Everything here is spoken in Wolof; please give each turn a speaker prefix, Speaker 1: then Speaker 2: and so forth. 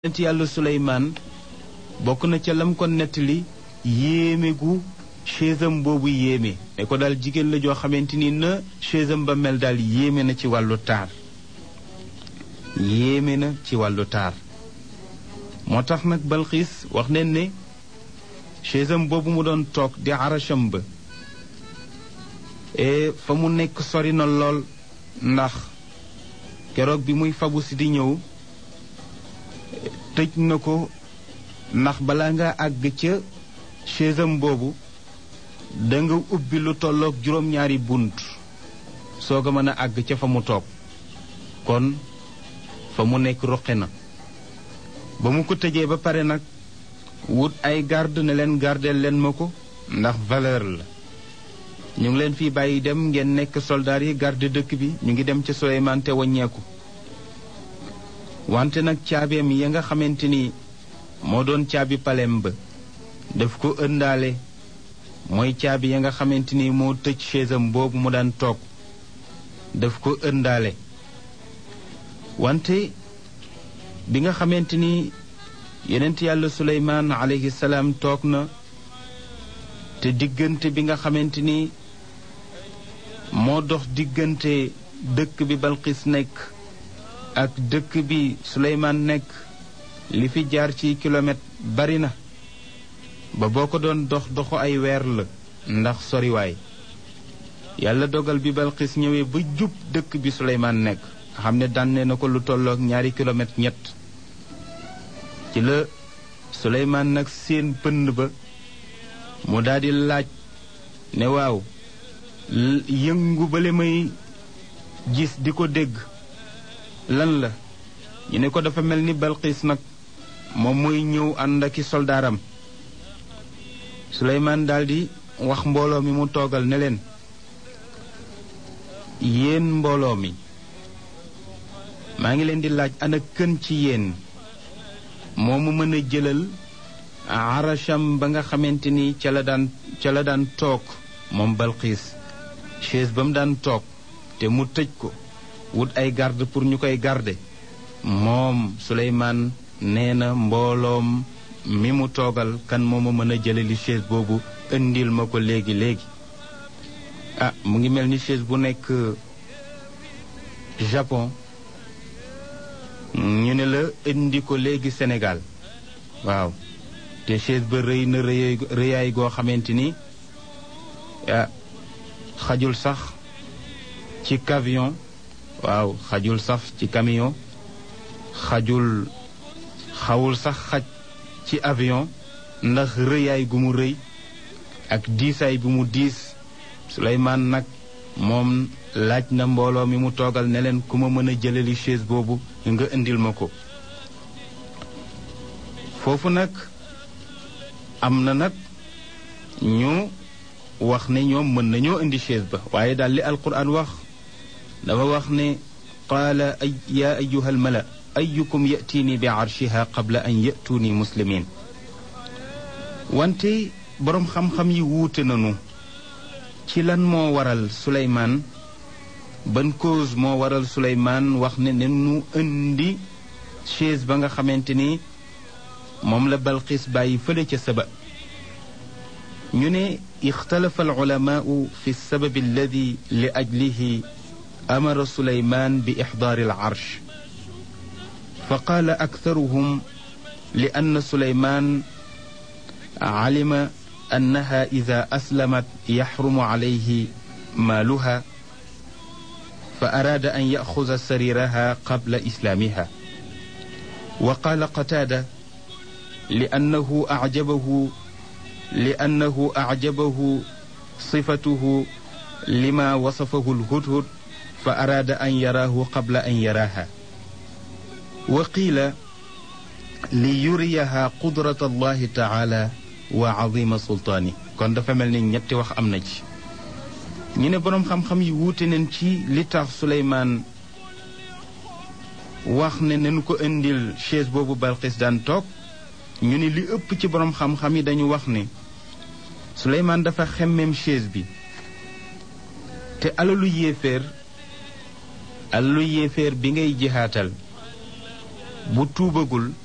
Speaker 1: yonent yàlla suleymaan bokk na ca lam ko nettali yéeme gu chaisam boobu yéeme ne ko daal jigéen la joo xamante ni na chaisam ba mel daal yéeme na ci wàllu taar yéeme na ci wàllu taar moo tax nag balxiis wax neen ne chaisam boobu mu doon toog di aracham ba e fa mu nekk sori na lool ndax keroog bi muy fabu si di ñëw tëj na ko ndax balaa nga àgg ca chaisam boobu da nga ubbi lu tolloog juróom-ñaari bunt soog a mën a àgg ca fa mu toog kon fa mu nekk ruqe na ba mu ko tëjee ba pare nag wut ay garde ne leen gardeel leen ma ko ndax valeur la ñu ngi leen fii bàyyi dem ngeen nekk soldaar yi garde dëkk bi ñu ngi dem ca Suleymaan te waññeeku wante nag caabeem ya nga xamante ni moo doon caabi palem ba daf ko ëndaale mooy caabi ya nga xamante ni moo tëj chaisam boobu mu daan toog daf ko ëndaale wante bi nga xamante ni yonent yàlla suleymaan alayhi salaam toog na te diggante bi nga xamante ni moo dox diggante dëkk bi balqis nekk ak dëkk bi suleymaan nekk li fi jaar ci kilomètre bari na ba boo ko doon dox doxu ay weer la ndax soriwaay yàlla dogal bi balqis ñëwee ba jub dëkk bi suleymaan nekk nga xam ne dànne na ko lu tollook ñaari kilomètre ñett ci la suleymaan nag seen pënd ba mu daldi laaj ne waaw yëngu bale may gis di ko dégg lan la ñu ne ko dafa mel ni balqiis nag moom mooy ñëw ànd aki soldaaram suleymaan daldi wax mbooloo mi mu toogal ne leen yéen mbooloo mi maa ngi leen di laaj ana kën ci yéen moo mu mën a jëlal aracham ba nga xamante ni ca la daan ca la daan toog moom balqiis chaise ba mu daan toog te mu tëj ko wut ay garde pour ñu koy garde moom Suleymaan nee na mbooloom mi mu toogal kan moo ma mën a jëlali chaise boobu indil ma ko léegi léegi ah mu ngi mel ni chaise bu nekk Japon ñu ne la indi ko léegi Sénégal waaw te chaise ba rëy na rëy rëyaay goo xamante ni ah xajul sax ci camion waaw xajul sax ci camion xajul xawul sax xaj ci avion ndax rëyaay gu mu rëy ak diisaay bu mu diis Suleymaan nag moom laaj na mbooloo mi mu toogal ne leen ku ma mën a jëlali chaise boobu nga indil ma ko foofu nag am na nag ñu wax ne ñoom mën nañoo indi chaise ba waaye daal li alquran wax dafa wax ne qaala ay yaa ayuha almala ayukum yatiini bi arshiha qabla an yatuuni muslimin wante boroom xam-xam yi wuute nañu ci lan moo waral suleymaan ban cause moo waral suleymaan wax ne ne nu indi chaise ba nga xamante ni moom la balqis bàyyi fële ca saba ñu ne ixtalafa alulamaau fi lsababi alladi li ajlihi amara suleymaan bi ixdaari alcarsh fa qaala aktaruhum li ann suleymaan calima annaha ida aslamat yaxrumu calayhi maaluha fa araada an yaxuda sariraha qabla islaamiha wa qaala qataada li annahu acjabahu li annahu acjabahu sifatuhu lima wasafahu lhudhud fa araada an yaraahu qabla an yaraaha wa qiila li yuriyaha qudrata allahi taala wa azima sultaani kon dafa mel ni ñetti wax am na ci ñu ne boroom xam-xam yi wuute nañ ci li tax Suleymaan wax ne nañu ko indil chaise boobu Balqis daan toog ñu ne li ëpp ci boroom xam-xam yi dañu wax ne Suleymaan dafa xemmem chaise bi te alalu yéeféer alalu yéeféer bi ngay jihaatal bu tuubagul